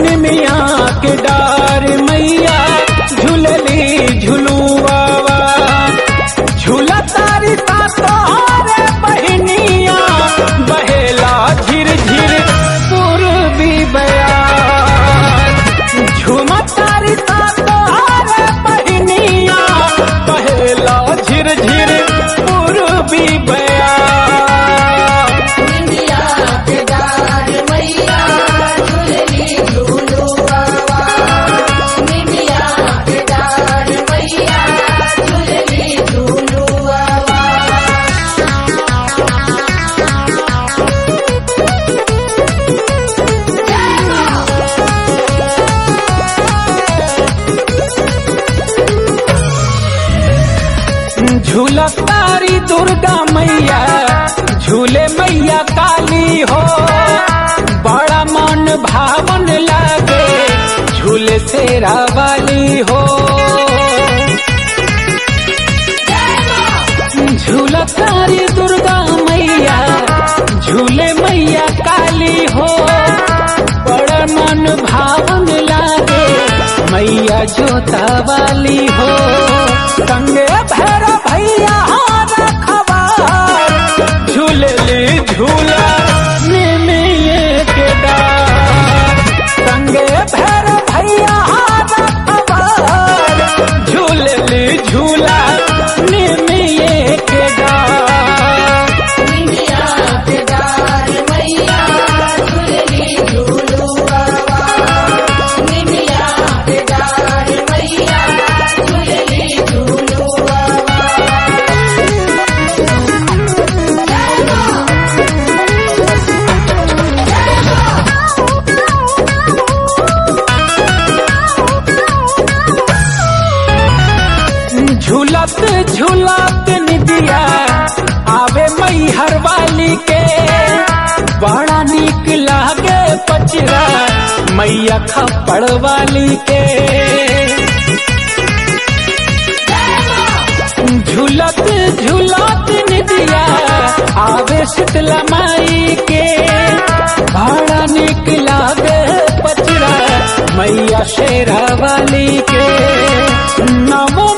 निमिया के डार मैया झूलली झुलुआवा झूला तारी ता तोहरे बहनिया बहेला झिर झिर पूर्वी बयार झुमा तारी ता तोहरे बहनिया बहेला झिर झिर पूर्वी बयार निमिया के डार मैया झूलली झूलू बाबा निमिया के डार मैया झूलली झूलू बाबा झूला तारी दुर्गा मैया झूले मैया काली हो बड़ा मन भावन लागे झूले तेरा वाली हो झूला तारी दुर्गा मैया झूले मैया काली हो बड़ा मन भावन लागे मैया जोता वाली हो संगे भैर भैया रखवार झूलली झूला निमिये के डार संगे भैर भैया रखवार झूलली झूला निमिये के डार निमिया के डार मैया झूलली झूलू बाबा निमिया के डार मैया झूलली झूलू बाबा झूलत झूलत निदिया आवे मई हर वाली के बड़ा निक लागे पचरा मैया खपड़ वाली के झूलत झूलत निदिया आवे शीतला माई के बड़ा निक लागे पचरा मैया शेरा वाली के नमो